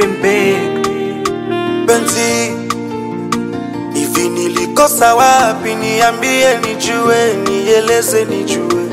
dream big. penzi hivi nilikosa wapi niambie nijue nieleze nijue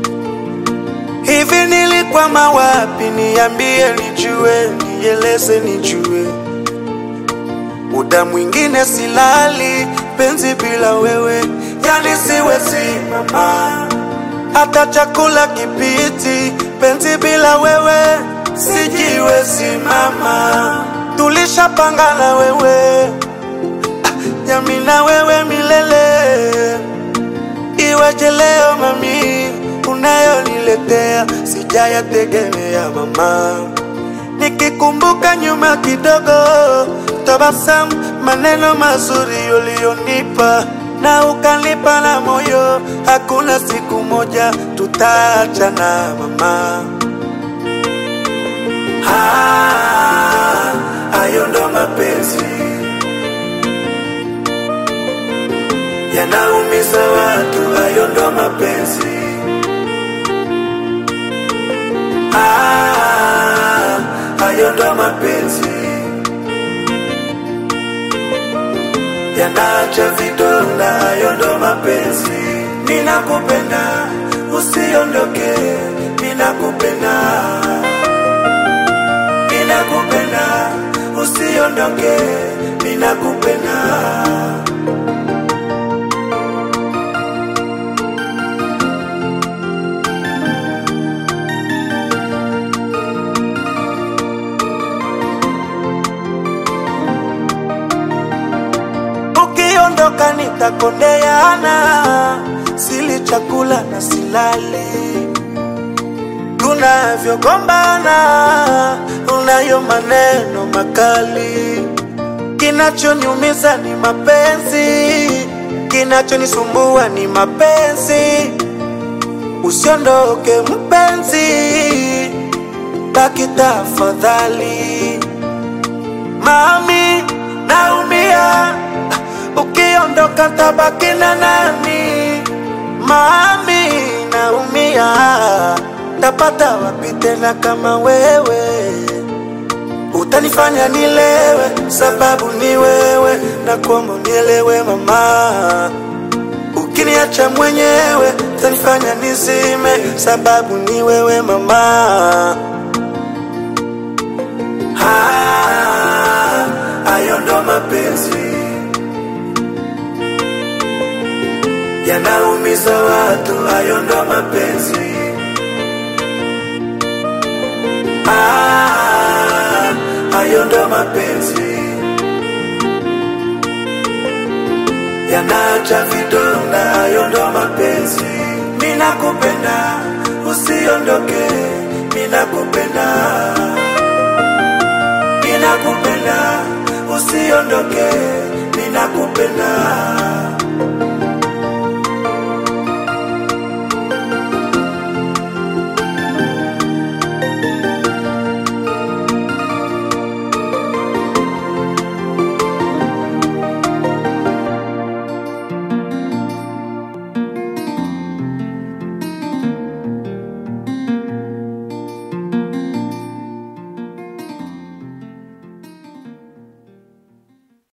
hivi nilikwama wapi niambie nijue nieleze nijue muda mwingine silali penzi bila wewe yani siwezi mama hata chakula kipiti penzi bila wewe sijiwezi mama tulishapanga na wewe yami na wewe milele iweje leo mami unayoniletea sijayategemea mama nikikumbuka nyuma kidogo tabasamu maneno mazuri uliyonipa na ukanipa na moyo hakuna siku moja tutaachana mama Ah, hayo ndo mapenzi yanaumiza watu, hayo ndo mapenzi. Ah, hayo ndo mapenzi yanaacha vidonda, hayo ndo mapenzi. Ninakupenda, usiondoke, ninakupenda, ninakupenda, usiondoke, ninakupenda. ukiondoka nitakondeana, sili chakula na silali, tunavyogombana unayo maneno makali, kinachoniumiza ni mapenzi, kinachonisumbua ni mapenzi. Usiondoke mpenzi, baki tafadhali. Mami, naumia ukiondoka tabaki na nani? Mami, naumia tapata wapi tena kama wewe? Utanifanya nilewe, sababu ni wewe, na kuomba unielewe mama. Ukiniacha mwenyewe, utanifanya nizime, sababu ni wewe mama. Ah, hayo ndo mapenzi yanaumiza watu, hayo ndo mapenzi. Ah, hayo ndo mapenzi yanaacha vidonda, hayo ndo mapenzi. Ninakupenda, usiondoke, ninakupenda, ninakupenda, usiondoke, ninakupenda.